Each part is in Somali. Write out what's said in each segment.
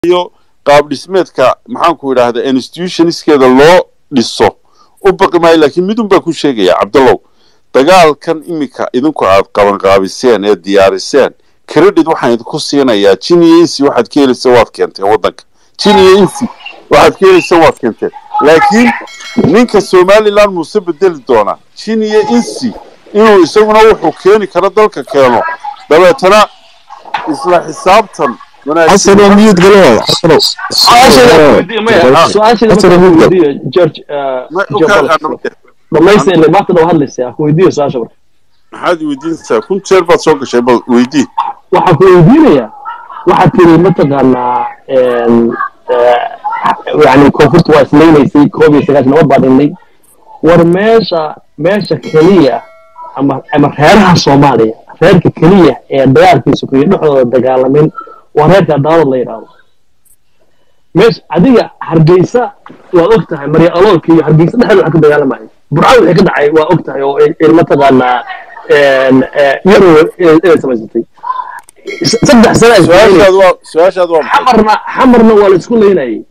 iyo qaab dhismeedka maxaanku idhaahda institutionskeeda loo dhiso u baqi maayo laakiin midun baa ku sheegaya cabdallow dagaalkan iminka idinku aad qabanqaabiseen ee diyaariseen credit waxaan idinku siinayaa jin iyo insi waxaad ka helaysa waad keenteen waddanka jin iyo insi waxaad ka helaysa waad keenteen laakiin ninka somaliland muuse bedeli doonaa jin iyo insi inuu isaguna wuxuu keeni karo dalka keeno dabeetana isla xisaabtan حسن ميوت قالوا حسن dhamaysta ile maanta dhow hadlaysa ku weydiiyo su-aasha marka maxaad weydiinaysaa kun jeer baad soo gashay bal weydii waxaan ku weydiinayaa waxaad tiri mataqaanaa yani koonfurta waa islaynaysay koob iyo sagaashan nabad baa dhinnay war meesha meesha keliya ama ama reeraha soomaaliya reerka keliya ee dagaalkiisa kuyo dhexdooda dagaalamin waa reerka daawad la yidhaahdo meesha adiga hargeysa waad og tahay marya aloolka iyo hargeysa dhexdeeda waxa ka dagaalamaya burcad wixii ka dhacay waa og tahay oo mataqaanaa yarow inay samaysatay saddex sana ay su-aashaad waa su-aashaad waa maxay xamarna xamarna waa la isku leynayay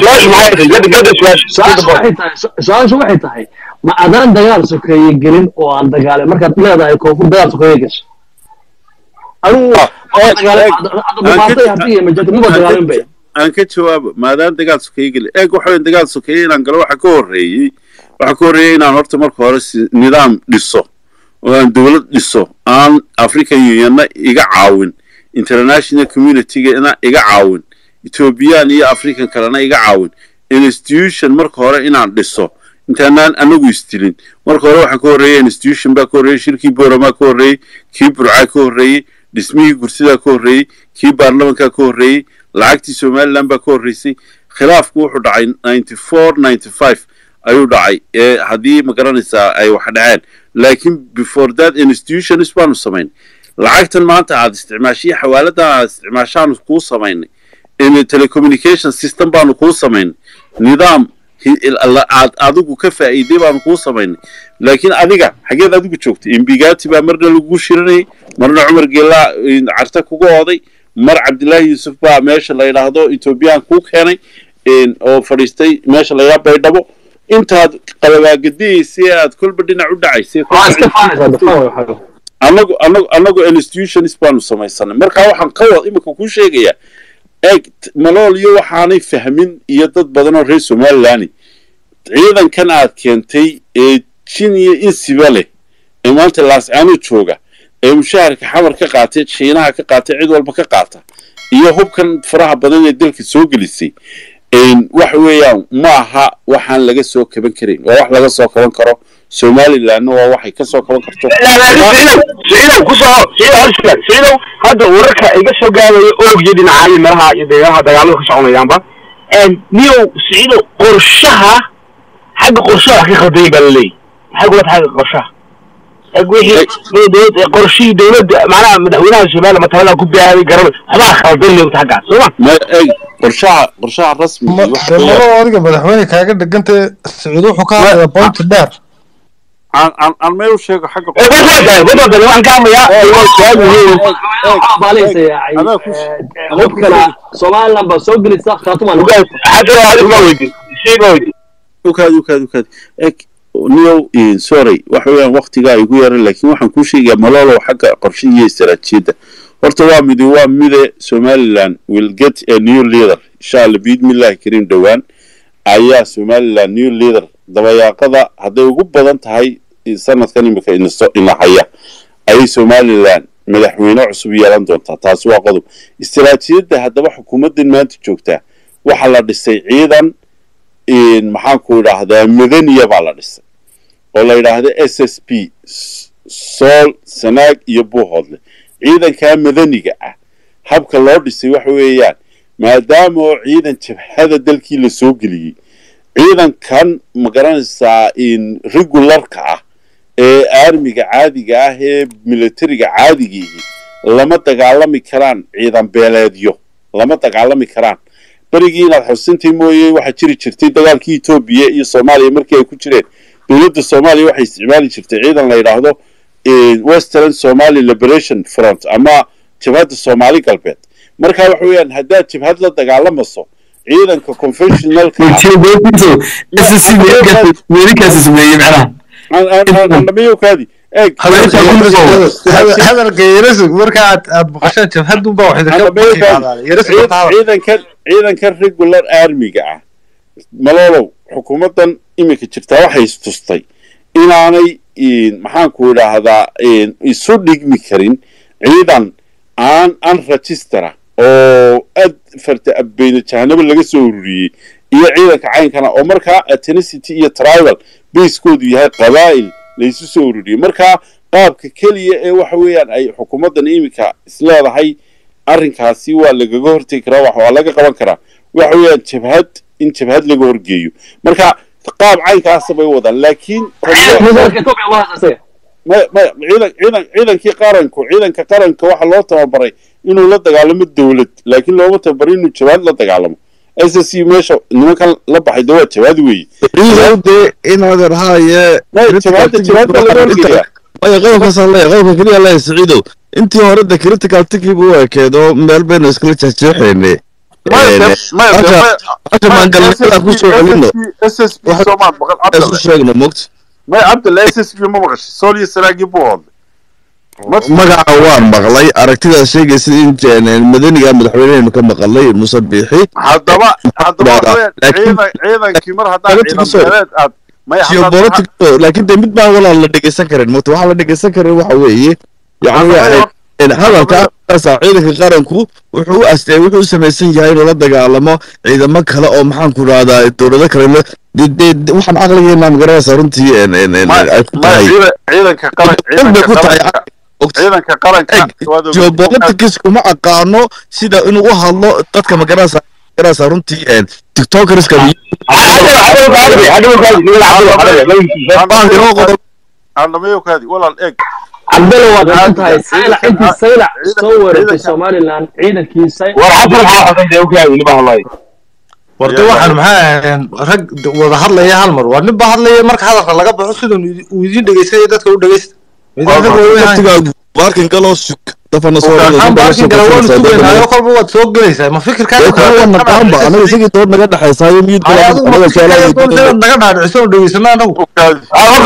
su-aashu waxay tahay ma adaan dagaal sokeeye gelin oo aan dagaalin markaad leedahay koonfur dagaal sokeeye gashay anigu dagaalamaatay hartiga majirta maba dagaalin bay aan ka jawaabo maadaan dagaal sokeeye geli eeg waxa weyn dagaal sokeeye inaan galo waxa ka horreeyey waxa ka horreeyey inaan horta marka hore si nidaam dhiso oo aan dowlad dhiso aan african unionna iga caawin international communitygana iga caawin ethoobiyan iyo african kalena iga caawin institution marka hore inaan dhiso intaanaan anagu isdilin marka hore waxaa ka horreeyey institution baa ka horreeyey shirkii booramaa ka horreeyey kii burcaa ka horreeyey dhismihii gursidaa ka horreeyey kii baarlamankaa ka horreeyey lacagtii somaliland baa ka horreysay khilaafku wuxuu dhacay ninety four ninety five ayuu dhacay ee haddii ma garanaysaa ay wax dhaceen laakiin before that institutions baanu samayn lacagtan maanta aad isticmaashay xawaaladan aad isticmaashaanu kuu samaynay telecommunication system baanu kuu samaynay nidaam aad adigu ka faa'iiday baanu kuu samaynay laakiin adiga xageed adigu joogtay imbigati baa marna lagugu shirinayay marna cumar geelaa carta kuga ooday mar cabdillaahi yuusuf baa meesha la yidhaahdo ethoobiyan kuu keenay oo fadhiistay meesha la yidhaha baydhabo intaad qalabaagadiyeysa aad kolba dhinac u dhacaysay anagu anagu anagu institutions baanu samaysanay marka waxaan ka wad iminka kuu sheegayaa eeg malool iyo waxaanay fahmin iyo dad badan oo reer somaliland ciidankan aad keentay ee jin iyo insiba leh ee maanta laascaano jooga ee mushaharka xamar ka qaatay shiinaha ka qaatay cid walba ka qaata iyo hubkan faraha badan ee dalka soo gelisay waxa weeyaan ma aha waxaan laga soo kaban karayn waa wax laga soo kaban karo somalilandna waa waxay ka soo kaban karto siciidow kusoo siciidow hadda wararka iga soo gaadaya oogyo dhinacaayo meelaha iyo deegaanaha dagaaladu ka soconayaanba niyow siciidow qorshaha xagga qorshaha wax ka khaldayay baa laleeyahy maxay kula tahay xagga qorshaha wixii qorshihii dowladda macnaha madaxweynaha somaliland matalada ku baahay garan waxbaa khaldan leegta xaggaas sooma ma eeg qorshaha qorshaha rasmiga waxa weeyaan maro adiga madaxweyne kaaga dhiganta sacuud wuxuu ka hadlaya bointi dheer aan aan aan meel u sheego xagga wadada waxaan ka hadlayaa adaa ku hubkana somaliland baa soo gelisa khaatumaan ukaadi ukaadi ukaadi eeg niyow sorry waxa weeyaan waktigaa igu yaran laakiin waxaan kuu sheegayaa malolow xagga qorshe iyo istaraatiijiyadda horta waa midi waa mide somaliland will get a new leader insha allah biidmillahi kariim dhowaan ayaa somaliland new leader dabayaaqada hadday ugu badan tahay sanadkan imika ina haya ayay somaliland madaxweyne cusub yeelan doontaa taasi waa qodob istaraatiijiyadda haddaba xukuumaddan maanta joogtaa waxaa la dhisay ciidan maxaanku idhaahdaa madaniya baa la dhisay oo la yidhaahda s s p sool sanaag iyo buuhoodle ciidankaa madaniga ah habka loo dhisay waxa weeyaan maadaama oo ciidan jabhada dalkii la soo geliyey ciidankan ma garanaysaa regularka ah ee aarmiga caadiga ah ee militariga caadigiihi lama dagaalami karaan ciidan beeleedyo lama dagaalami karaan berigii inaad xusintay mooye waxaa jiri jirtay dagaalkii etoobiya iyo soomaaliya markii ay ku jireen dowladda soomaaliya waxay isticmaali jirtay ciidan la yidhaahdo western somali liberation front ama jabhadda soomaali galbeed marka waxa weeyaan haddaad jabhad la dagaalamayso ciidanka conventionalka andhamiyowkaadi eeg hadalka yarasug marka aad aad maqashaan jabhadunba wax ciidankan ciidankan regular armiga ah maloolow xukuumaddan iminka jirtaa waxay istustay inaanay maxaanku idhaahdaa isu dhigmi karin ciidan aan an registera oo ad farta abeyna jahanabo laga soo ururiyey iyo ciidanka caynkana oo markaa ethnicity iyo tribal basekoodu yahay qabaa'il laysu soo ururiyey markaa qaabka keliya ee waxa weeyaan ay xukuumaddan iminka isleedahay arrinkaasi waa lagaga hortegi karaa wax waa laga qaban karaa waxa weeyaan jabhad in jabhad laga horgeeyo marka qaab caynkaasa bay wadaan laakiin ciidankii qaranku ciidanka qaranka waxaa loo tababaray inuu la dagaalamo dowlad laakiin looma tababaray inuu jabaad la dagaalamo s s c meesha nimankan la baxay de waa jabaad weeye de inaad haaye jabaadda jabaadda laga horgeeyaa maya qodobkaasaan leeyahay qodobka keliya leeyahay siciidow intii hore de critical tikiiba u ekeedo meel baynu iskala jeexjeexayne hasha maangalnimada ku soo celino s s b soomaan maqal isu cabdalla sheegno mogta may cabdalla s s b ma maqashay sooliyo saraagii buu hadlay magaca waan maqlay aragtidaas sheegaysa in jeen- madaniga madaxweynehenu ka maqalay muuse biixi haddaba haddaba Laakiin- waxaweyaan ciidan ciidankii mar haddaa Laakiin ciidan sorry. beeleed aad may haddaad- geopolitics laakiin de mid baan walaal la dhegeysan karin mogta waxaa la dhegeysan karin waxa weeye yani Haddaba- een, hadalka aasa ciidanka qaranku wuxuu u astay wuxuu u samaysan yahay inuu la dagaalamo ciidamo kale oo maxaan ku rahdaa dowlado kale la de de de- waxaan caqligeena magaranaysa runtii een, een, een, may- ay ku may tahay ciidan- ciidanka qaran cilmi ciidanka ku tahay qaranka Ogta. ciidanka qaranka Eg, waad ogtahay. geopolitics kuma aqaano sida inuu u hadlo dadka magaranaysa magaranaysa runtii een, tiktokerska Andamayokaadi, walaal eeg cabdalla waad oran tahay saylac intii saylac soo weerartay somalilan ciidankii warda waxaan maxaa ahayn rag wada hadlaya hal mar waa nin ba hadlaya marka hadalka laga baxo siduu uu idiin dhegeysanaya dadka u dhegeysta Idin rag waaweyn ahayn. waqtigaa baarkin galoo sug dafana soo waxaan baarkin kale waanu sugaynaayo kolba waad soo gelaysaa ma fikirkaaga naqaanba anaga isagii dood naga dhexaysaayo miyid Ay, adigu ma fikirkaaga doonaysa inaad naga dhaadhiciso oo dhegeysano anagu Ukaadi.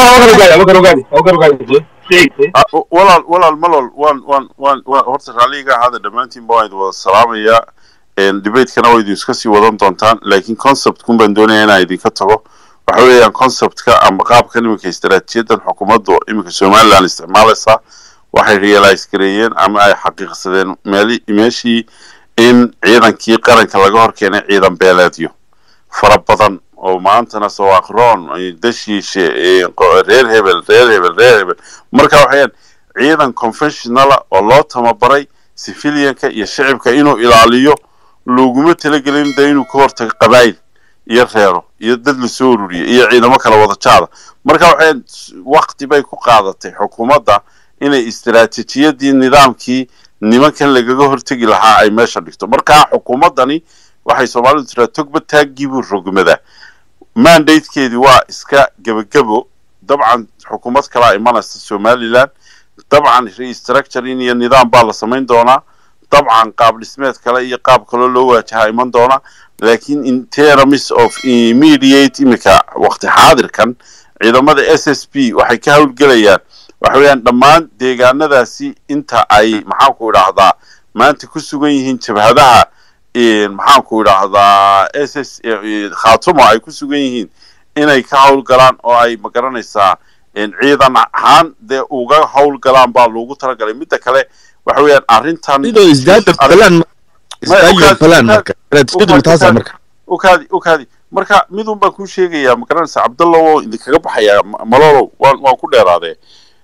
Ah, walaal walaal malol waan waan waan waan horta raalliga ahaada dhammaantiin baan idin wada salaamayaa debatekana waa idin iska sii wadan doontaan laakiin conceptkun baan doonaya inaan idinka tago waxa weeyaan conceptka ama qaabkan iminka istaraatiijiyadan xukuumaddu iminka somaliland isticmaalaysaa waxay realize gareeyeen ama ay xaqiiqsadeen meeli meeshii in ciidankii qaranka laga hor keenay ciidan beeleedyo fara badan oo maantana soo aqroon dashiishe eh, qo- reer hebel reer hebel reer hebel marka waxayaan ciidan conventionala oo loo tababaray civilianka iyo shicibka inuu ilaaliyo looguma talagelin de inuu ka hortago qabaayil iyo reero iyo dad la soo ururiyo iyo ciidamo kala wada jaada marka waxay waqti bay ku qaadatay xukuumadda inay istiraatiijiyadii nidaamkii nimankan lagaga hortegi lahaa ay meesha dhigto marka xukuumaddani waxay soomaalidu tiraa togba taaggiibuu rogmadaa mandatekeedii waa iska gebagebo dabcan xukuumad kalaa imanaysa somaliland dabcan restructuring iyo nidaam baa la samayn doonaa dabcan qaab dhismeed kale iyo qaab kaloo loo waajahaa iman doona laakiin in terms of immediate imika waqti xaadirkan ciidamada s s b waxay ka howlgelayaan waxa weeyaan dhammaan deegaanadaasi inta ay maxaanku idhaahdaa maanta ku sugan yihiin jabhadaha maxaanku idhaahdaa s s khaatumo ay ku sugan yihiin inay ka howlgalaan oo ay magaranaysaa ciidan ahaan dee uga howlgalaan baa loogu talagalay midda kale waxa weeyaan arrintan idoo isdaada falan isdaayo falan marka istaraatiijiyadu taasa marka ukaadi ukaadi marka midun baan kuu sheegayaa magaranaysa cabdallah oo idinkaga baxayaa ma- malolow waan waan ku dheeraadee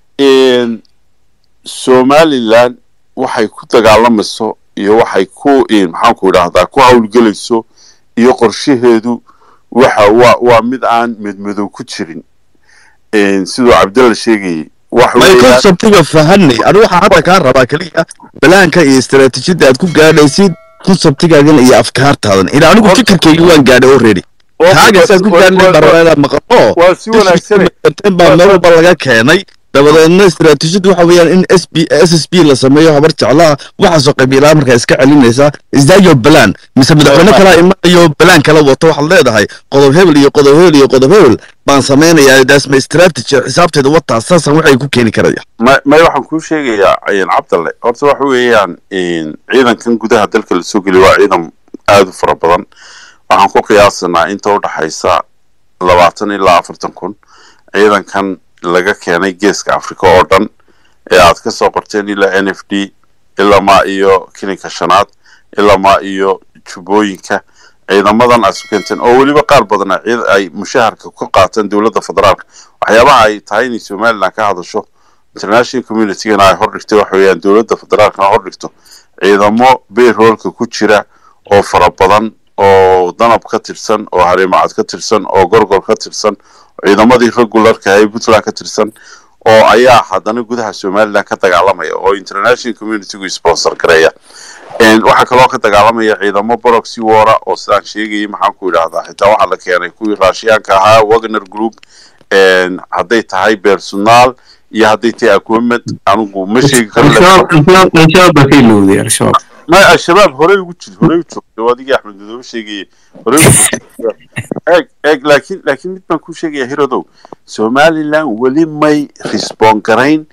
somaliland waxay ku dagaalamayso iyo waxay ku maxaanku idhaahdaa ku howlgelayso iyo qorshaheedu waxa waa waa mid aan medmadow ku jirin siduu cabdalla sheegayay wax may weeyaan conceptiga fahanay anigu waxaan hadda kaa rabaa keliya balaanka iyo istaraatiijiyada aad ku gaadhaysid conceptigaagan iyo afkaartaadan ila anigu fikirkayga waan gaadhay already kaaga saad ku gaadhay barabaa inaad maqlo waa si wanaagsan baa meel walba laga keenay dabadeedna istaraatiijiyadu waxa weeyaan in s b s s b la sameeyo habar jeclaha waxaasoo qabiilaa markaa iska celinaysaa isdaayo balaan mise madaxweyne kalaa imanayo balaan kala wato waxaad leedahay qodob hebel iyo qodob hebel iyo qodob hebel baan samaynayaa daasma istaraatiiji xisaabteeda wataa saasan waxay ku keeni karaya may may waxaan kuu sheegayaa een, cabdalle horta waxa weeyaan een, ciidankan gudaha dalka la soo geliya waa ciidan aad u fara badan waxaan ku qiyaasanaa inta u dhaxaysa labaatan ilaa afartan kun ciidankan laga keenay geeska afrika oo dhan ee aad ka soo qorteen ilaa n f d ilaa ma iyo kilinka shanaad ilaa ma iyo jubbooyinka ciidamadan aad su keenteen oo weliba qaar badan ay ciid- ay mushaharka ka qaataan dowladda federaalka waxyaabaha ay tahay inay somaliland ka hadasho international communitygana ay hordhigtay waxa weeyaan dowladda federaalkana hordhigto ciidamo bayroolka ku jira oo fara badan oo danab ka tirsan oo hareemacad ka tirsan oo gorgor ka tirsan ciidamadii regularka ee puntland ka tirsan oo ayaa haddana gudaha somaliland ka dagaalamaya oo international communitygu sponsor gareeya Een, waxaa kaloo ka dagaalamaya ciidamo boroxy wara oo sidaan sheegayay maxaan ku idhaahdaa xitaa waxaa la keenay kuwii raashiyaanka ahaa wagner group een, hadday tahay personal iyo hadday tahay equipment anigu ma sheegi karo laakiin- al-shabaab baa ka ilowday al-shabaab ما الشباب هوري وجد هوري وجد وادي احمد دو شيء هوري وجد اك اك لكن لكن mid baan ku sheegaya hiradow somaliland weli may respond garayn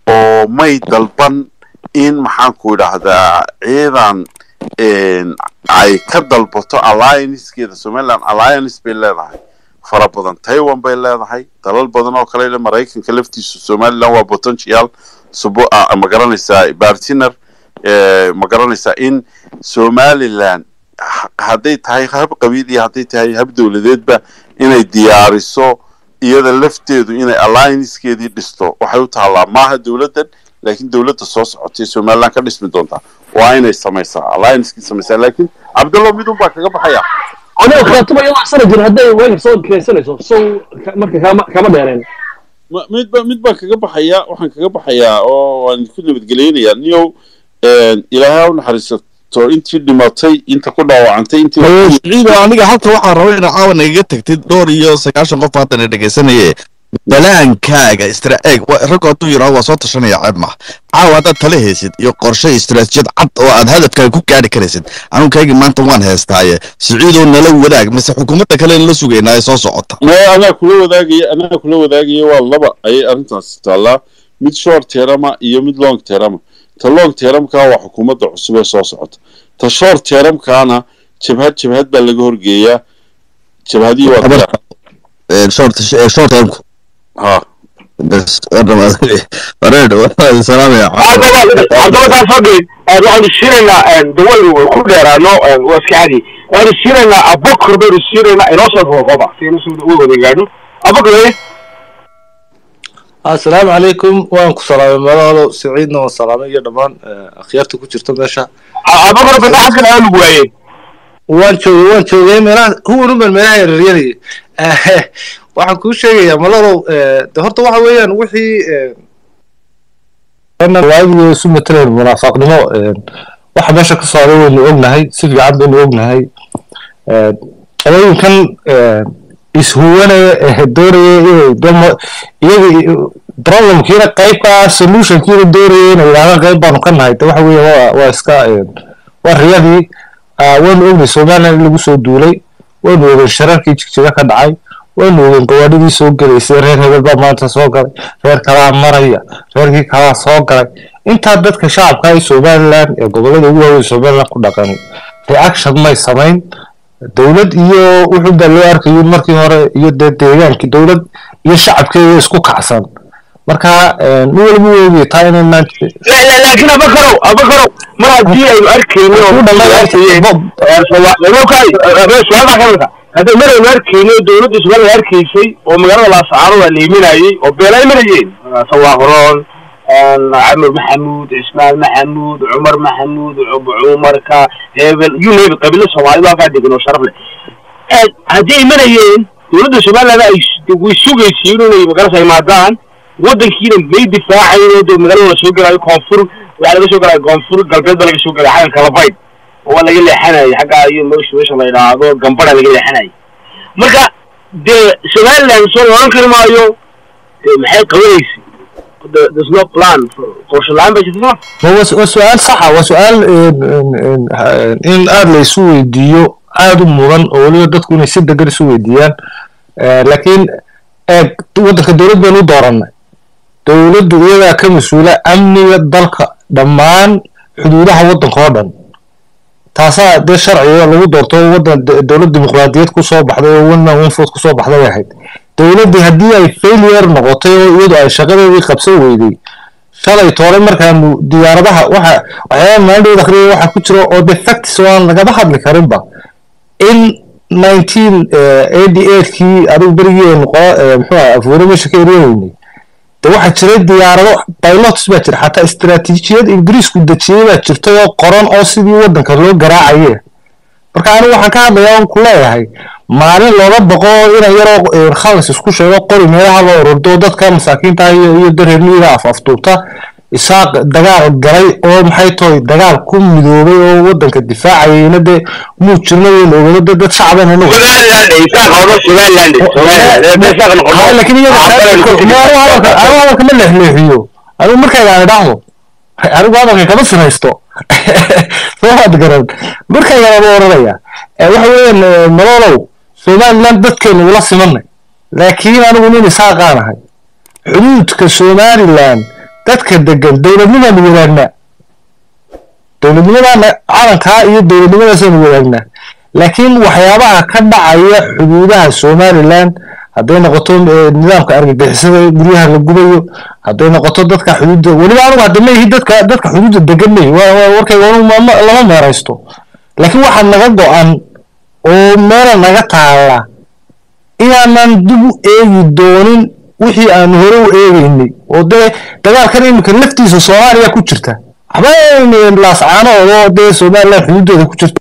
oo may dalban in maxaan ku idhaahdaa ciidan een, ay ka dalbato alliancekeeda somaliland alliance bay leedahay fara badan taiwan bay leedahay dalal badan oo kale le maraykanka laftiisu somaliland waa potential subo ah, ma garanaysaa bartiner eh, ma garanaysaa in somaliland ha- hadday tahay hab qabiil iyo hadday tahay hab dowladeedba inay diyaariso iyada lafteedu inay alliancekeedii dhisto waxay u taallaa maaha dowladdan laakiin dowladda soo socotay somaliland ka dhismi doontaa waa inay samaysaa alliancekii samaysaa laakiin cabdallo midun baa kaga baxaya aniga khaatuma iyadoo sana jir hadday weegar soo keensanayso sow ka- marka kama kama dheereen Ma- mid ba mid baan kaga baxayaa waxaan kaga baxayaa oo waan ku nabadgeleynayaa niyow een, ilaahay ha u naxariisato intii dhimatay inta ku dhaawacantay intii ciido aniga halka waxaan raba inaa caawa nagaga tagtid dhowr iyo sagaashan qof haddana dhegaysanaye balaankaaga istra eeg wa- raggu hadduu yidhaho waa soo tashanaya ceeb maaha caawa haddaad tala haysid iyo qorshe istaraatijiyad cad oo aad hadafkaaga ku gaari karaysid anunkaygi maanta waan heestaaye siciidoo nala wadaag mise xukuumadda kale la sugaynaa ee soo socota maya anaa kula wadaagaya anaa kula wadaagaya waa laba ayay arrintaasi taallaa mid short terama iyo mid long terama ta long teramka waa xukuumadda cusub ee soo socota ta short teramkaana jabhad jabhad baa laga horgeeyaa jabhadii waa diyaar. Eh, short eh, short termku ha bas wareed waan salaamaya haddaba haddaba taas hadda waxaanu siinaynaa dawadu ku dheeraano waa iska cadi waxaanu siinaynaa abokor baynu siinaynaa inoo soo kookooba si aynu soo wada gaadho abokor weye asalaamu calaykum waan ku salaamay madaalo siciidna waan salaamay iyo dhammaan eh, akhyaarta ku jirta meesha abokor bada xaskan aanu waayey waan joogay waan joogay meelaha kuwan unban meelaha yaryaryanayay Eh, waxaan kuu sheegayaa malalow eh, de horta waxa weeyaan wixii eh, waagii isu mataleen munaafaqnimo eh, waxa meesha ka socda waynu ognahay si fiican baynu ognahay Eh, qolooyinkan eh, ishuwanaya ee doonaya inay dama iyaga problemkiina qaybka solutionkiina doonaya inay yidhahdaan qayb baanu ka nahay de waxa weeye waa waa iska eh, waa riyadii Ah, waanu ognay somaliland in lagu soo duulay waanu ogeyn shararkii jigjiga ka dhacay waanu ogeyn gawaadhidii soo gelaysay reer hebel baa maanta soo galay reer kalaa maraya reerkii kalaa soo galay intaa dadka shacabka ee somaliland ee gobolada ugu waaweyn somaliland ku dhaqan reaction may samayn dowlad iyo wuxuu baa loo arkayo in markii hore iyo dee deegaankii dowlad iyo shacabkeeda isku kacsan marka eh, nin walba wuu ogyahay taa inaynaan laakiin abakarow abakarow mar haddii aynu arkayno oo hadda mar aynu arkayno dowladda somaliland arkaysay oo magaalada laasacaano waa la imanayey oo beelay marayeen sawaahuroon camar maxamuud cismaan maxamuud cumar maxamuud cumarka hebel you name it qabiilo soomaalida halkaa degan oo sharaf leh haddii ay marayeen dowladda somaliland ay way sugaysiin inay magarasa imaadaan wadankiina may difaacayn de magaalada lasoo gelaayo koonfur waxaa laga soo gelaya koonfur galbeed baa laga soo gelaya xaggan kalabayd oo waa laga leexanayay xaggaa iyo meesha meesha la yidhaahdo gambara laga leexanayay marka dee somaliland soo la odhan kari maayo dee maxay qabanaysa the- there's no plan for- qorshe la-aan bay jirta soma Ma waa waa su-aal saxa waa su-aal een, een, een, ha- in aada la isu weydiiyo aada u mudan oo weliba dadku inay si degan isu weydiiyaan Eh, laakiin eeg waddanka dowlad baynu u dooranay dowladdu iyadaa ka mas-uula amniga dalka dhammaan xuduudaha waddanka oo dhan taasaa dee sharciga lagu doorto waddan de- dowlad dimuqraadiyad kusoo baxday oo one man one vote kusoo baxday ay ahayd dowladdii haddii ay failure noqotay oo iyadu ay shaqadeedii qabsan weyday shalay toole markaanu diyaaradaha waxa waxyaaba maalindhood akhriyay waxaa ku jira oo de facts oo aan lagaba hadli karinba in nineteen eighty eightkii adigu berigeenu qo muxuu aha afuure meesha ka eryaweynay de waxaa jiray diyaarado pilots baa jira xataa istaraatiijiyad ingiriisku dejiyey baa jirtay oo qoran oo sidii waddanka loo garaacaye marka anigu waxaan ka hadlayaa oon ku leeyahay maalin looga boqo inay yaroo eh, khalas isku sheego qori meelaha loo ururdo dadka masaakiinta ah iyo iyo dareermiyiga af afduubta isaaq dagaal galay oo maxay tahay dagaal ku midoobay oo waddanka difaacayayna dee muu jirna weyn ogado dad dad shacban anagu somaliland isaaq hawlo somaliland somaliland isaaq noqoto Haa, laakiin iyada anigu hadalka ma leexleexiyo anigu markayga aan idhaahdo anigu hadalka kama sinaysto soo maad garan markayga lama oranaya Eh, waxa weeyaan eh, nololow somaliland dadkeenu ula simanay laakiin anigu nin isaaqaan ahay xuduudka somaliland dadka degan dowladnimaanu wadaagnaa dowladnimadaana calankaa iyo dowladnimadaasaynu wadaagnaa laakiin waxyaabaha ka dhacaya xuduudaha somaliland hadday noqoto eh, nidaamka argagixisada guryaha la gubayo hadday noqoto dadka xuduudda weliba anigu hadda ma ihi dadka dadka xuduudda degan mayi waa waa warkayga anigu ma- ma- lama meeraysto laakiin waxaa naga go-an oo meela naga taala inaanan dib u eegi doonin wixii aan hore u eegeynay oo dee dagaalkan iminka laftiisa soomaaliya ku jirta waxba laascaanood oo dee somaliland xuduudeeda ku jirta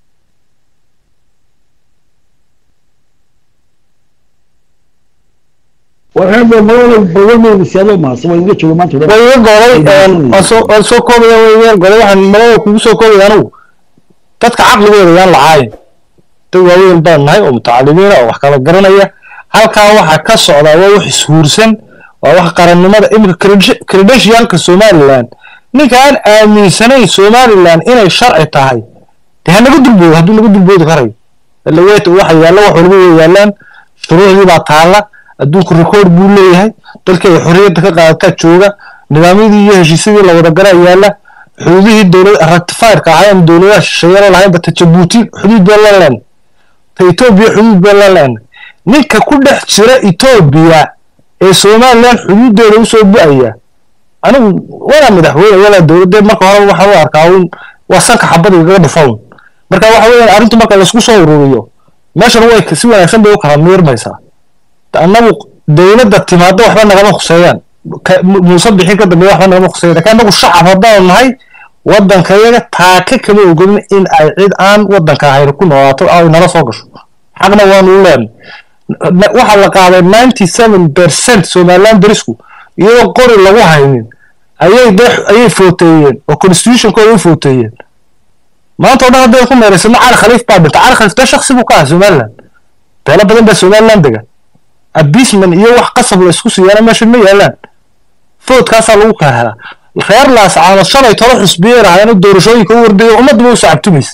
warxeebo malada badanooda siyaado mahadsan waa iga jooga maanta way iga goday waan soo waan soo koobaya way iga goday waxaan malada kugu soo koobaya anigu dadka caqligooda yaan lacaayin dad waaweyn baan nahay oo mutacalimiina oo wax kala garanaya halkaa waxa ka socda waa wax ishuursan waa wax qarannimada iminka credentialka somaliland ninka aan aaminsanayn somaliland inay sharci tahay dee ha naga dulboodo hadduu naga dulboodi karayo laweet waxa yaalla wax walba way yaallaan shuruucdii baa taalla adduunku record buu leeyahay dalkii ay xorriyadda ka qaadataa jooga nidaamyadii iyo heshiisyadii la wada garaa yaalla xuduudihii dowlad ratifiedka ahaa aan dowladaha shisheeye lahayn bata jabuuti xuduud baa la leen ta etoobiya xuduud baa la leen ninka ku dhex jira etoobiya ee somaliland xuduudeeda usoo bu-aya anigu walaa madaxweyne walaa dowladde marka hore waxaan u arkaa un waa sanka xabada igaga dhufawn marka waxa weeyaan arrintu marka laisku soo ururiyo meeshan way si wanaagsan bay u kala miirmaysaa annagu dowladda timaado waxba nagama khuseeyaan ka- mu- muuse bixin ka dambeeya waxba nagama khuseeyaan laakiin annagu shacab haddaan nahay waddankayaga taaka kama ogolin in ay cid aan waddanka ahayn ku noolaato oo ay nala soo gasho xaqna waanu u leenay Na- waxaa la qaaday ninety seven percent somaliland darisku iyadoo qori lagu haynin ayay de ayay footeeyeen oo constitutionkooda u footeeyeen maanta oo dhan hadday ku meeraysano cali khaliif baa dhintay cali khaliif dee shaksi buu ka ahaa somaliland beelo badan baa somaliland degan abisman iyo wax qasab la isku siyaana meesha ma yaalaan foodkaasaa lagu kala helaa reer laascaanood shalay tolo xusbiyey lahaayeen doorashooyinka u wardayo ummadduba u sacabtumaysa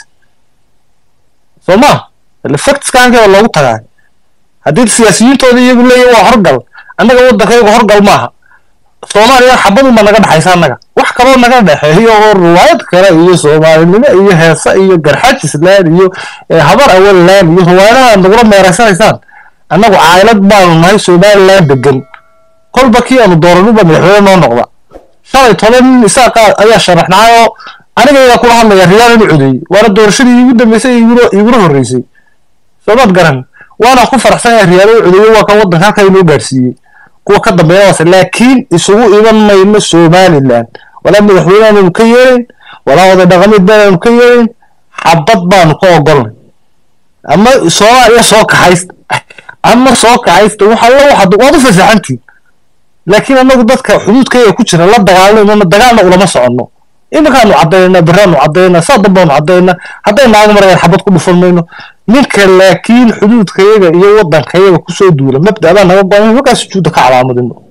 soo ma factskankeeda loogu tagaa haddii siyaasiyiintooda iyagu leeyihin waa horgal annaga waddankayga horgal maaha soomaaliya xabadunba naga dhexaysa annaga wax kaloo naga dhexeeyo oo riwaayad kale iyo soomaalinimo iyo heese iyo garxajisland iyo eh, habar awalland iyo riwaayadaha nagula meeraysanaysaan annagu caylad baanu nahay somaliland degan kolba kii aanu dooranuba madaxweyne noo noqda shalay toban nin isaaqa ayaa sharaxnaa oo anigayga kula hadlaya riyaal inu codeeyey waana doorashadii iigu dambeysay iguna iguna horreysay soomaad garan waana ku faraxsan yahay riyaal inu codeeyey waa kan waddanka halkaa inoo gaarsiiyey kuwa ka dambeeya waase laakiin isugu iman mayno somaliland walaa madaxweyne aanu ka yeelin walaa wada dhaqameed baanu ka yeelin xabad baanu ka ogolnay ama soomaaliya soo kaxaysta ama soo kaxaysta waxa la waxaad waad u fasaxantiin laakiin anagu dadka xuduudkayga ku jira la dagaalanayno dagaalna ulama soconno iminkaanu caddaynaa biraanu caddaynaa saa dambaanu caddaynaa hadday naaga marayaan xabad ku dhufan mayno ninka laakiin xuduudkayaga iyo waddankayaga kusoo duula mabda baa naga go-an markaas sujuudda ka calaamadino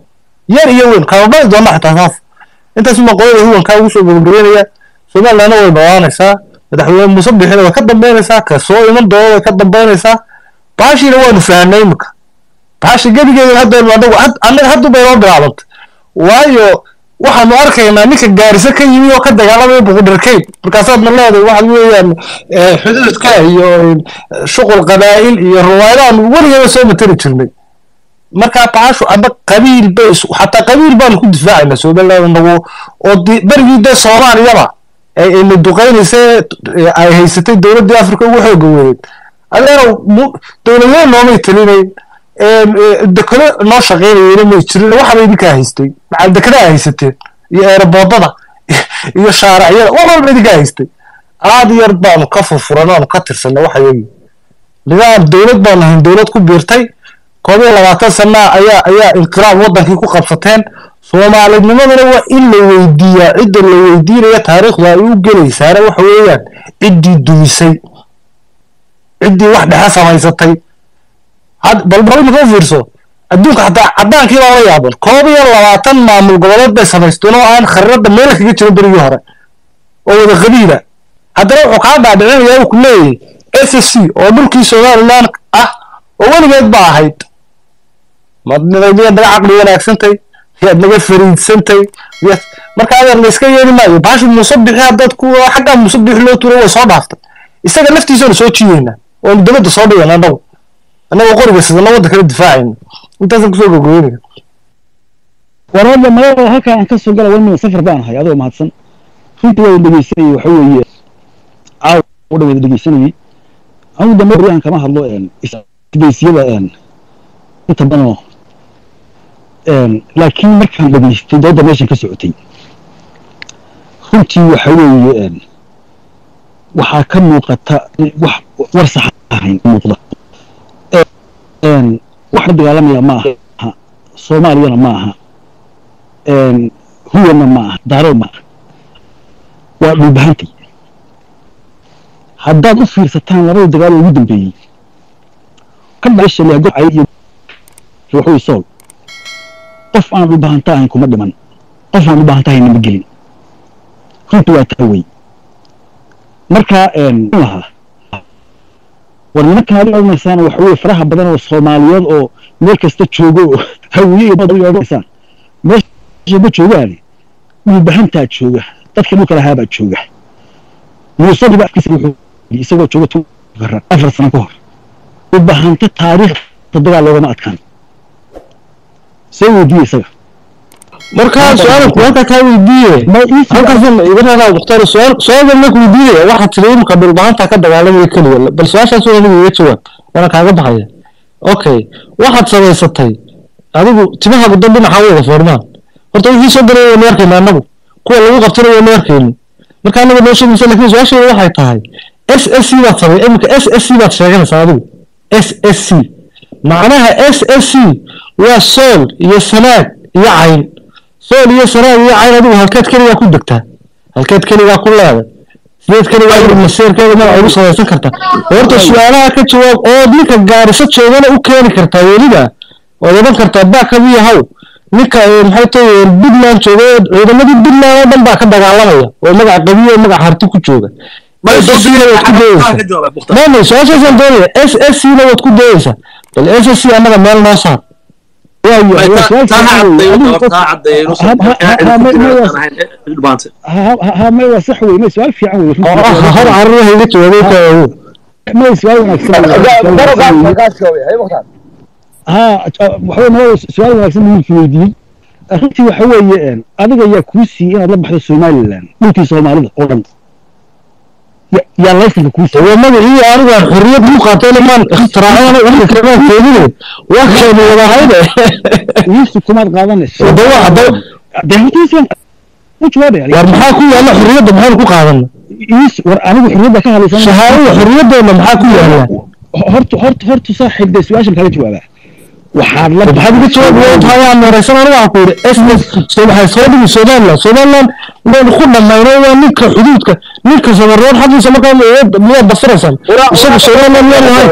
yar iyo weyn kababadi doona xitaa saas intaas uma qolada huwankaa ugu soo gabagabeynaya somalilandna way dhawaanaysaa madaxweyne muuse bixina way ka dambeynaysaa ka soo iman doona way ka dambeynaysaa baashiina waanu fahanay imika baashi gebigeeda hadda anagu annaga hadda bay noo bilaabantay waayo waxaanu arkaynaa ninka gaarisa ka yimi oo ka dagaalamaya buqudharkeyn markaasaadna leedahay waxa weeyaan xuduudka iyo shuqul qabaa'il iyo ruwaayadaanu weligeeda soo matari jirnay markaa baashu ama qabiil bay xataa qabiil baanu ku difaacayna somaliland nagu oo berigii dee soomaaliyaba ayna duqaynaysa ay haysatay dowladdii africa ugu xooga weyneed adeerow dowladweyne noomay talinayn dekado noo shaqaynayeyna may jirin waxaba idinkaa haystay macal dekedaa haysateen iyo eeraboodada iyo shaaracyada wax walba idinkaa haystay aad yar baanu ka furfuran aanu ka tirsanay waxa yagi nidaam dowlad baanu ahayn dowlad ku biirtay koob iyo labaatan sana ayaa ayaa inqilaab wadankii ku qabsateen soomaalinimadana waa in la weydiiyaa cidda la weydiinaya taariikhda ay u gelaysaana waxa weeyaan ciddii dumisay ciddii wax dhexe samaysatay bal bal imika u fiirso adduunka xataa caddaankii baa la yaaban koob iyo labaatan maamul goboleed bay samaysteen oo aan khariirada meel kaga jirin berigii hore oo wada qabiila haddana wuxuu kaa dhaadhicinayaa uu ku leeyahay s s c oo dhulkii somaliland ah oo weligeed ba ahayd mad miyaad naga caqli wanaagsantay miyaad naga fariidsantay miyaad marka adeer la iska yeeli maayo baashi muuse bixi haddaad ku xaggaa muuse bixi loo tuuray way soo dhaaftay isaga laftiisaanu soo jiiyeynaa oonu dabadda soo dhigana annagu annagoo qoriga sidana wadda kala difaacayna intaasan kusoo gogoynaya war hadda magaalada halkaan aan ka soo gala walmina safar baan ahay adoo mahadsan runtii waa dhegeysanayay waxa weeye caaw u dhaweeda dhegeysanayay anigu dambe beri aan kama hadlo isgeysiyada inta badanoo laakiin markaan dhegeystay dooda meeshan ka socotay runtii waxa weeye waxaa ka muuqata wax war sax ahayn muuqda wax la dagaalamaya ma aha soomaaliyana ma aha huwana ma aha daarood ma aha waa dhulbahantay haddaad u fiirsataan labada dagaal oo ugu dambeeyey ka dhasha leegocay iyo ruuxuu sool qof aan dhulbahanta ahayn kuma dhiman qof aan dhulbahanta ahayn nama gelin runtii waa taa wey marka lahaa war nimankan aad odhanaysaan waxa weye faraha badan oo soomaaliyeed oo meel kasta joogo oo hawiye iyo badal odhanaysaan meesha ma joogaane dhulbahantaa jooga dadka dhulka lahaabaa jooga muuse dhiba afkiisa wuxuu isagoo jooga tukara afar sano ka hor dhulbahanta taariikh dagaal loogama adkaan soo weydiiye isaga markaa su-aal halkaa kaa weydiiye halkaasan iga raraa mukhtaar su-aal su-aalkan marka weydiinaya waxaa tiri imika dhulbahanta ka dagaalamaya keliya bal su-aashaas waa aniga iga jawaab waana kaaga baxaya okay waxaad samaysatay adigu timaha guddan dhinaca wada foormaan horta wixii soo galay waynu arkayna annagu kuwa lagu qabtana waynu arkayni marka annaga noo sheegaysa lakin su-aasheeda waxay tahay s s c baad samay imika s s c baad sheeganaysaa adigu s s c macnaha s s c waa sool iyo sanaag iyo cayn sool iyo sanaag iyo cayn adigu halkeed keligaa ku degtaa halkeed keligaa ku leeday sideed keligaa maseerkeeda magaca ugu samaysan kartaa horta su-aalaha ka jawaab oo ninka gaariso joogana u keeni kartaa weliba ood odhan kartaa baakabiyo haw ninka maxay tahay puntland jooga ciidamadii puntland oo dhan baa ka dagaalamaya oo magaca qabiyo oo magaca harti ku jooga mama su-aashaasaan doonaya s s c na waad ku doodaysaa bal s s c annaga meel noo saar may waa sax wey may su-aal fiican wey hor carruur iga jawaabay may su-aal wanaagsan ha waxawey nabada su-aal wanaagsan wiilki weydiiyey runtii waxa weeye adiga yaa kuu siiyey inaad la baxdo somaliland dhulkii soomaalida oo dhan yaa laysanka kuu siiyey waa magacii anigu aan xorriyad ku qaatay lamaan ikhtiraacana wixii kamaan keenine waa keeni wadahayde wiisi kumaad qaadanayso dawa hadda dee hantiisi u jawaabaya war maxaa ku yaalla xorriyadda maxaynu ku qaadana wiisi war anigu xorriyadda ka hadlaysan shahaadada xorriyaddeena maxaa ku yaalla horta horta horta saaxiib dee su-aashan kala jawaabaa waxaad la maxaad iga jawaab weyn tahay aan waraysan anigu waxaan ku yidhi s s soo maxay soo dhigi somaliland somaliland waynu ku dhammayno waa ninka xuduudka ninka samaroon xaggiisa markaa miyaad basiraysaan isaga somaliland miyaan lahayn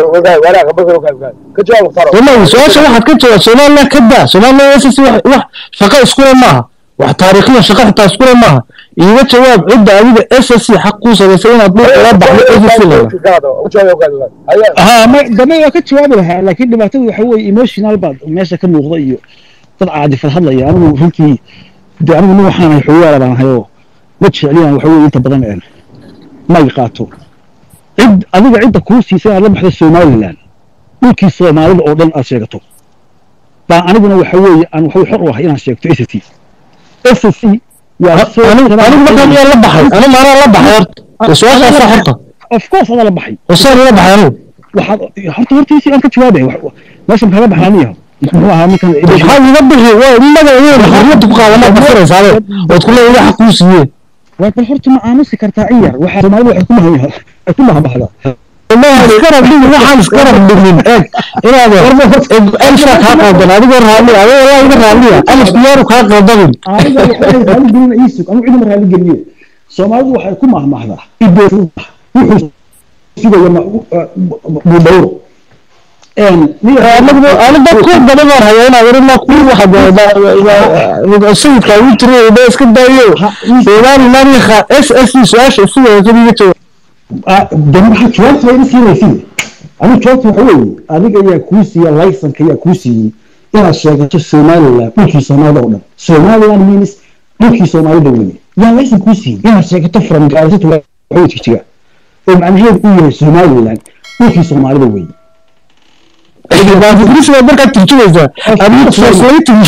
wallahi su-aasha waxaad ka jawaab somaliland ka daa somaliland ss wax shaqo iskule maaha wax taariikhiya shaqo xitaa iskule maaha iiga jawaab cidda adiga ssc xaq kuu samaysay inaad dhulka la baxdo ssc lala ها ما دمي waa ka jawaabi lahaa laakiin dhibaatadu waxa weeye emotional baad meesha ka muuqda iyo dad caadifad hadlaya anigu runtii de anigu nin waxaan ahay xogaala baan ahayoo ma jecliyaan waxa weeye inta badan een may qaato cid adiga cidda kuu siisay inaad la baxdo somaliland dhulkii soomaalida oo dhan aad sheegato baa aniguna waxa weeye aan waxa xor u ahay inaan sheegto s c s c anigu markaa miyaan la baxay anigu maanaa la baxay horta su-aashaasa horta of course adaa la baxay hosaan la baxay anigu waxaad horta hortiisii aan ka jawaabay meesha maxaa la baxaa aniyaho muxuu ahaa ninkan maxaa iga bixi waa inaga weyn xurmada ku qaadanaad basiraysaade ood kule iga xaq kuu siiyeen waa bal horta ma aamusi kartaa in yar waxaa soomaalida waxay ku mahan ay ku mahanbaxdaa iskarab dhigin waxaan iskarab dhigin eeg inaad alfa kaa qaldan adigoo raalli adoo walaa iga raalliya alifku yaaru kaa qaldamin aniga waxay raali gelina iisug anigu cidima raali geliyo soomaalidu waxay ku mahmahdaa ibees wuxuu sugaya budhowro ani dad ku badan baan hayaa inaad arina ku waxa sayidka ugu tiri ba iska daayo somaliland iyo s s su-aasha sideeda iga jawaab dan waxaa jawaabta ina siinaysid anigu jawaabta waxa weeye adiga ayaa kuu siiya laysanka ayaa kuu siiyey inaad sheegato somaliland dhulkii soomaalida oo dhan somaliland means dhulkii soomaalida weye yaa laysan kuu siiyey inaad sheegato from gaarisa to waxawey jigjiga oo macnaheedu uu yahay somaliland dhulkii soomaalida weye Ingiriis waa markaa turjumaysaa adiga translating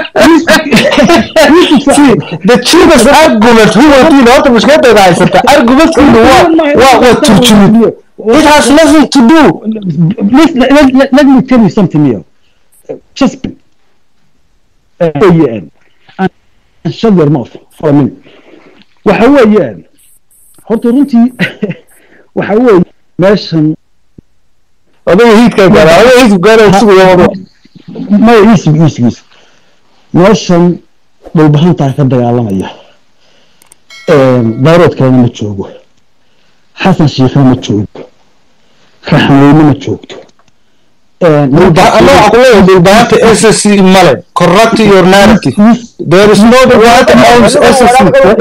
the cheapest argument huwatiin horta mushkiladayda haysata argumentkiinu waa waa waa turjumid it has nothing to do let, let, let, let me tell you something here. Just uh, weeyaan and shut your mouth for a minute. waxa weeyaan horta runtii waxa weeye meeshan adiga hiidka gaara adiga hiidka gaara sugaya wado maya iisig iisig iisig meeshan dhulbahantaa ka dagaalamaya bayrood kalena ma joogo xasan shiikhna ma joogo raxmeyne ma joogto ana waxaa ku leeyahay dhulbaanta s s c male corrupt your narrative there is no what owns s s c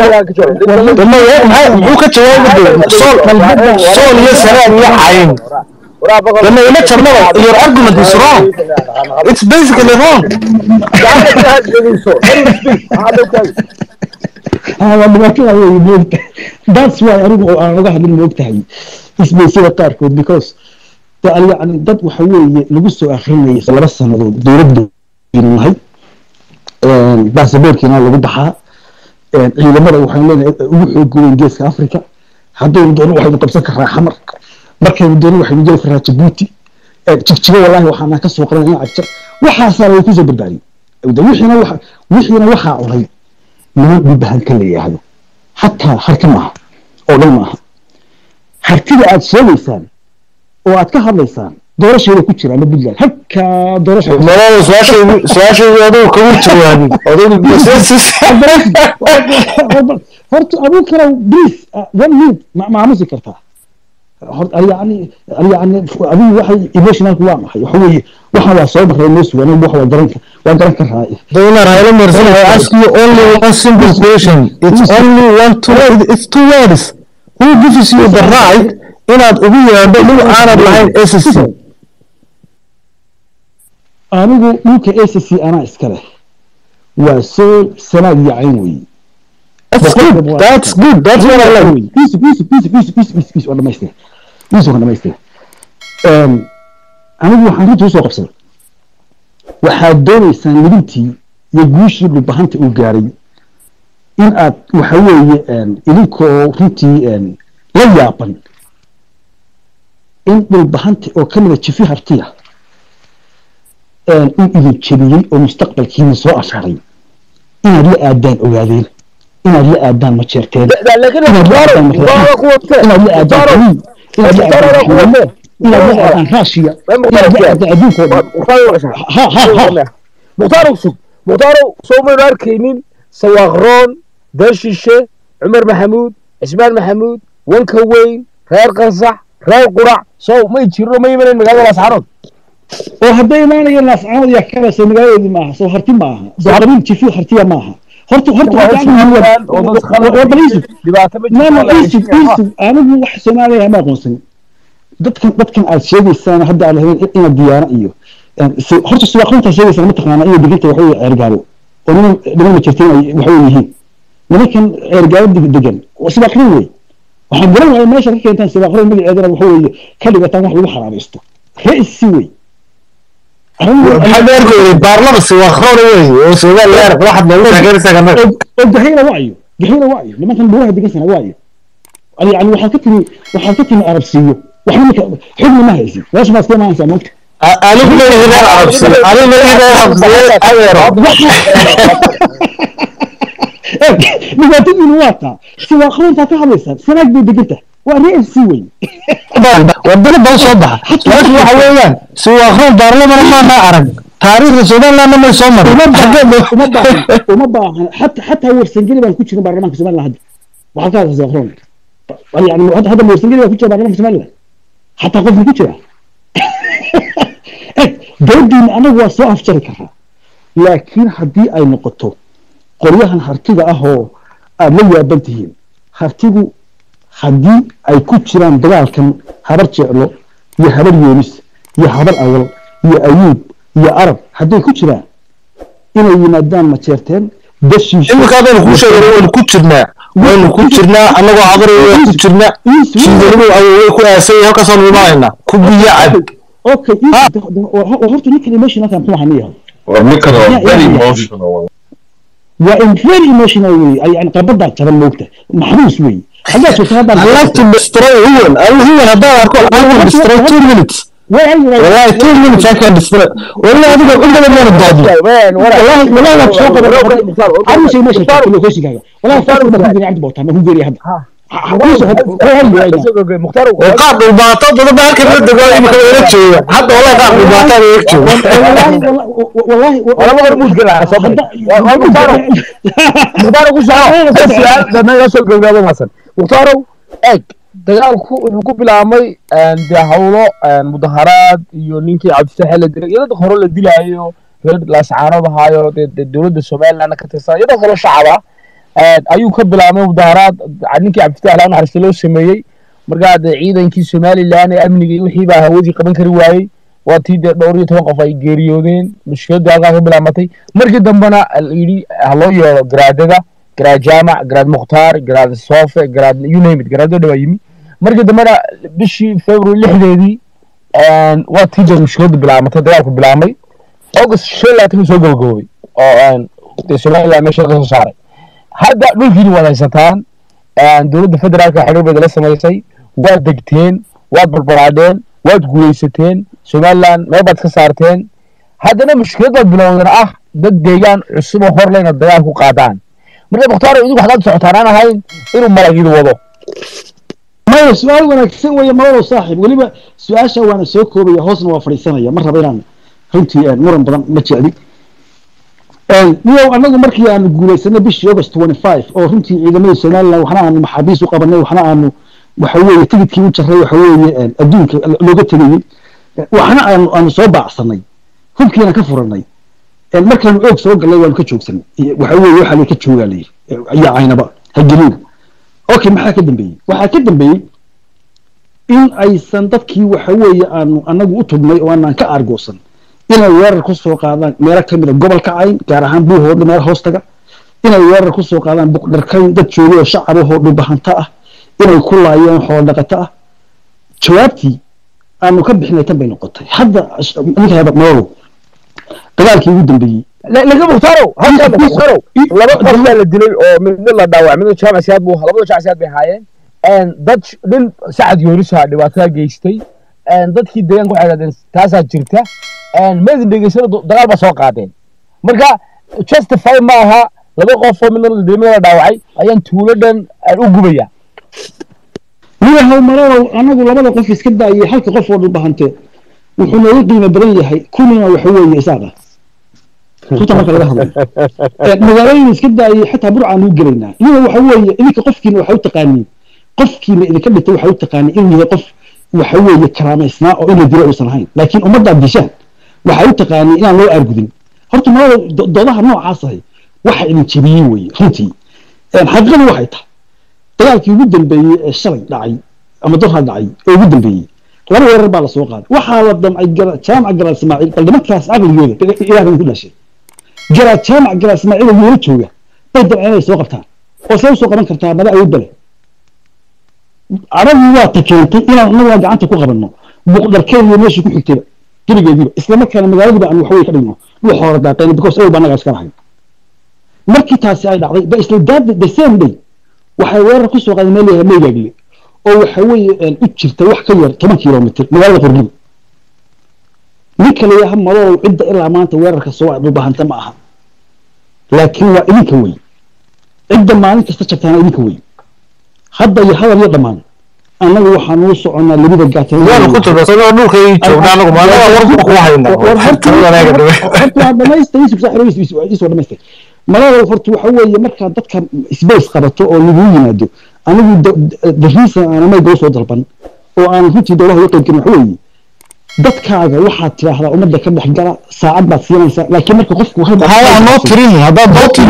muxuu ka jawaabi sool sool iyo saraan iyo cayn dama ila jarnaba your argument is wrong it's basically wrong waa dhibaatada wey moogta that's why anigu oo aan uga hadlin moogtahay isbaysada qaarkood because yani dad waxa weeye lagu soo akrinayay laba sanadood dowladda nahay baasaboorkiina lagu baxaa ciidamada waxaan leenahay ugu xoog weyn geeska africa haddaynu doono waxaynu qabsan karaa xamar markaynu doono waxaynu geli karaa jabuuti jigjigo wallahi waxaanaan ka soo qadan in cagjar waxaasaa way kusoo badbaadiyey wixiina waxa wixiina waxaa cunay niman dhulbahanka la yidhaahdo xataa harti maaha oo dhan maaha hartida aad sheegaysaan oo aad ka hadlaysaan doorasheeda ku jira ama puntland halkaa doorasha malada su-aashaydu su-aashaydu adigu kama jawaabin horta aduu kale please one minute ma maamusi kartaa yani yani adigu waxay emotionalku waa maxay waxa weeye waxaan waa soo marray noo sugan waxa waa garan waa garan karaa Donna Raila Merson, I ask you only one simple question. It's only one two. It's two words. Who gives you the right inaad ugu yeedho dhul aanad lahayn SSC? anigu dhulka s c anaa iska leh waa soo sanaad iyo cayn weeye That's good. That's good. That's what I like. Isu, isu, isu, isu, isu, isu, isu, waa dhamaystira. Isu waa dhamaystira. Anigu waxaan runtii usoo qabsaday. Waxaad doonaysaan midintii iyo guushii dhulbahanta uu gaaray in aad waxa weeye idinkoo runtii la yaaban in dhulbahanta oo ka mida jifi hartiya uu idin jebiyey oo mustaqbalkiina soo ashaaray inaad la aadaan ogaadeen inaad la aadaan ma jeerteen inaad la aadaan inaad la aadaan haliin inaad la aadaan xawaale inaad la aadaan raashiya inaad la aadaan adduunkoo dhan ha ha ha mukhtaar sug mukhtaaro soo maynu arkaynin sawaaqroon beeshishe cumar maxamuud cismaan maxamuud wanka weyn reer qasax reer qurac sow may jirno ma imanayn magaalada laascaanood oo hadday imaanayeen laascaanood yaa kabase magaaladoodii maaha soo harti maaha soo qabiil jifi hartiya maaha horta horta anigu wax soomaaliya ma aqoonsanin dadkan dadkan aad sheegaysaan hadda aad lahayn ina diyaana iyo horta suwaaqrinta sheegaysaan mataqaana inay diganta waxa weye ceergaabo oo niman niman ma jirteen waxa weye yihiin nimankan ceergaabo degan suwaaqrin wey waxaan garan waaya meesha ka keentaan suwaaqrin magaceedana waxa weeye ka dhigataan wax lagu xaraabaysto ra'isi wey baarlama siwaaqroon wey oo soomaaliya waxaad noogu taageeraysaa oo gahayla wacyo gahayla wacyo nimankan buuraha degansana wacyo yani waxaad ka timi waxaad ka timi arabsiiyo waxba ninka xugna ma haysin meesha baad iska imaanaysaa moogta anigu leeyahay arabsiyo anigu leeyahay arabsiyo adeero dhibaatadiinu waa taa siwaaqroontaa ka hadlaysaan sanaag bay degantahay waa ra'isi wey wadana bal soo baxa laakiin waxa weeyaan siwaaqroon baarlamana maana arag taariikhda somalilandna may soo marin uma baahan uma baahan xata xataa warsangeli baan ku jirin baarlamaanka somaliland hadda waxaad ka hadlaysaa siwaaqroon yani hadda hadda warsangeli baa ku jira baarlamaanka somaliland xataa qofna ku jira dowladdiina anagu waa soo afjari karaa laakiin haddii ay noqoto qoryahan hartiga ah oo aada la yaaban tihiin hartigu haddii ay ku jiraan dagaalkan habar jeclo iyo habar yoonis iyo habar awal iyo ayuub iyo arab hadday ku jiraan inay yimaadaan ma jeerteen dashiisha imika hadaynu kuu sheegay waynu ku jirnaa waynu ku jirnaa annagoo cabaray waa ku jirnaa shiidanigu awoway ku aasay halkaasoo imaanaynaa ku biyo cab okay horta ninkan emotionalka muxuu ahaa niyahay Or ninkan waa very emotional. waa in very emotional wey yani qabadaa jaban moogta maxbuus wey haddaad joogto haddaan I like to destroy human anigu human haddaan arko I will destroy two minutes والله two minutes I can destroy والله adiga cundada meena doodno والله والله waa soo qaban عارف شيء ماشي كله كويس كذا والله فاكر ما كنت عبد بوتا ما هو غيري هذا mukhtaar oo qaab dhulbaato badan baa halkan la dego imika ila jooga hadda wallahi qaab dhulbaato ila jooga والله labada hormuud galaa soo mukhtaar ku soco su'aal dhammaan soo gabagabo masan mukhtaaro eeg dagaalku wuxuu ku bilaabmay dee hawlo mudaharaad iyo ninkii cabdifatax la dilay iyo dad hore la dilaayo reer laascaanood ahaayo dee dowladda somalilandna ka tirsan iyo dad kale shacaba ayuu ka bilaabmay mudaharaad ninkii cabdifatax laa naxariista loo sameeyey markaa dee ciidankii somaliland ee amniga iyo wixii baa hawadii qaban kari waayey waa tii dee dhowr iyo toban qof ay geeriyoodeen mushkiladii halkaa ka bilaamatay markii dambena yidhi ha loo yeedho garaadada garaad jaamac garaad mukhtaar garaad soofe garaad you name it garaadoo dhawaa yimi markii dambena bishii february lixdeedii waa tii dee mushkiladu bilaamatay dagaalku bilaabmay august shan iyo labaatan soo gabagaboobay oo dee somaliland meesha ka soo saaray hadda dhulkiini waad haysataan dowladda federaalka xiriirbeeda la samaysay waad degteen waad barbaraadheen waad guulaysateen somaliland meel baad ka saarteen haddana mushkilada bilowdan ah dad deegaan cusub oo hor leyna dagaal ku qaadaan marka mukhtaar idinku waxaad socotaan aan ahayn inuu malagidu wado maya su-aal wanaagsan weeye malalow saaxiib weliba su-aasha waana soo koobaya hoosna waa fadhiisanaya ma raba inaan runtii muran badan ma jecli niyow anagu markii aanu guulaysanay bishii august twenty five oo runtii ciidamadii somaliland waxna aanu maxaabiis u qabanay waxna aanu waxa weeye tigidkii u jaray waxa weeye adduunka looga tegayey waxna aanu aanu soo baacsanay hubkiina ka furanay markaanu oog soo galnay waanu ka joogsanay waxa weeye waxaa lay ka joogaa layiri iyo caynaba hagelina okay maxaa ka dambeeyey waxaa ka dambeeyey in aysan dadkii waxa weeye aanu anagu u tugnay oo aanan ka aargoosan inay weerar ku soo qaadaan meelo ka mid a gobolka cayn gaar ahaan buuhoodha meel hoostaga inay weerar ku soo qaadaan buqdharkayn dad joogay oo shacab ahoo dhulbahanta ah inay ku laayeen xoolo dhaqato ah jawaabtii aanu ka bixinay tan bay noqotay hadda ninka hada madow dagaalkii ugu dambeeyey laga mukhtaaro halkaa mukhtaaro laba qof baa la dilay oo midna la dhaawacay midna jaamac siyaad buu labada jaamac siyaad bay ahaayeen dad nin sacad yoorisa dhibaatada geystay dadkii deegaanka waxay dhahdeen taasaa jirta madin dhegeysana dagaal baa soo qaadeen marka justify ma aha laba qof oo midna la dilay midna la dhaawacay ayaan tuulo dhan u gubaya niyahow marow anagu labada qof iska daayay halka qof oo dhulbahante wuxuu nooga qiimo badan yahay kunina waxa weeye isaaqa runta marka laga hadlayo Ee, magaalooyin iska daayay xataa burcaan u gelaynaa iyadoo waxa weeye idinka qofkiina waxa u taqaaniin qofkiina idinka dhintay waxa u taqaaniin inuu yahay qof waxa weeye karaamaysnaa oo in la dilo uusan ahayn laakiin ummaddaad dishaan waxa u taqaaniin inaan loo aargudin horta malada do- doodaha noocaas ahay waxa idin jebiyey weeye runtii Een, xaqiiqadu waxay tahay dagaalkii ugu dambeeyey ee shalay dhacay ama dorha dhacay ee ugu dambeeyey laba weerar baa lasoo qaaday waxaa la damcay gara- jaamac garaal ismaaciil bal nimankaas caqligooda ilaahay ku dhashay garaad jaamac garaad ismaaciil oo weela jooga bay damceen inay soo qabtaan oo see usoo qaban kartaa mada awood bale carabii waa ta keentay inaan annagaa gacanta ku qabanno buuqdarkeediyo meeshii ku xigtayba gebigeediiba isla markaana magaaladiiba aan waxwey ka dhigno wuu xoora daaqeen because awal baa annagaa iska lahayn markii taasi ay dhacday ba isla daada the same day waxay weerar ku soo qaaday meel yahay meygaagle oo waxa weeye een, u jirta wax ka yar toban kilomitr magaalada qorniga ninka layaha madow cidda ilaa maanta weerarka soo aad u baahanta ma aha laakiin waa idinka wey cidda maalin kasta jabtaana idinka wey hadda iyo hadal iyo dhammaan annaga waxaan uu soconaa labada gaatan waanu ku turbasanoo dhulkay joogna anagu maalmaha warku ku hayna malada horta waxa weeye markaa dadka space qabato oo lagu yimaado anigu dariisa aan mayga soo dalban oo aan runtii dowlaha uga qayb gelin waxa weeye dadkaaga waxaad tidhaahdaa ummadda ka dhex gala saacad baad siinaysaa laakiin marka qofku hal haa noo tirin haddaad doobtii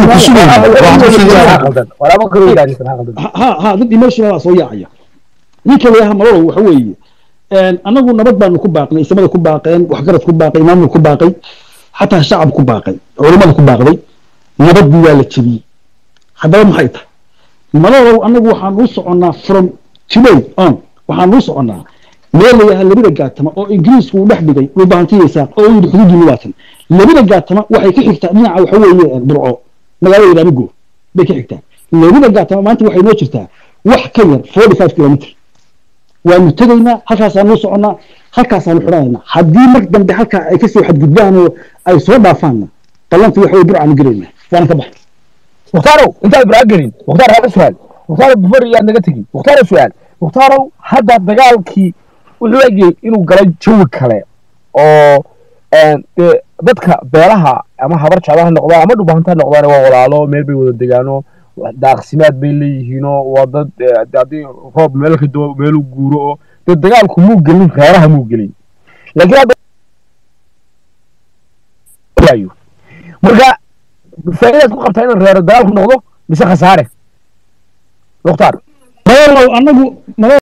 walaabo kale ilaalisan ha qaldan ha ha dad emotional baa soo yaacaya ninka layaha malolo waxa weeye anagu nabad baanu ku baaqnay isamada ku baaqeen waxgarad ku baaqay maamul ku baaqay xataa shacab ku baaqay culimada ku baaqday nabadii waa la jebiyey haddaba maxay tahay malolow anagu waxaan u soconnaa from today on waxaan u soconnaa meel layaha labada gaatama oo ingiriisku uu dhex dhigay dhulbahantiyaysaa oo uu yidhi xuduudii labaatan labada gaatama waxay ka xigtaa dhinaca waxa weeye burco magaalada ilaamigo bay ka xigtaa labada gaatama maanta waxay noo jirtaa wax ka yar forty five kilomitr waanu tegaynaa halkaasaanu soconnaa halkaasaanu xidhanaynaa haddii mar dambe halkaa ay kasoo xadgudbaan oo ay soo dhaafaanna ballantii waxa weye burcaanu gelaynaa waana ka baxay mukhtarow intaad braa gelin mukhtaar haba su-aal mukhtaar bufar iyaad naga tegin mukhtaaro su-aal mukhtarow hadda dagaalkii wuxuu egayay inuu galay jawi kale oo dee dadka beelaha ama habar jecla ha noqdaan ama dhubahanta ha noqdaan waa walaalo meel bay wada degaano daaqsimaad bay leeyihiinoo waa dad haddii roob meel ka doo meelu guuro oo dee dagaalku muu gelin reeraha muu gelin laakiin hadda marka faa'iidaad ku qabtaa inaan reero dagaalku noqdo mise khasaare mukhtaar malolow anagu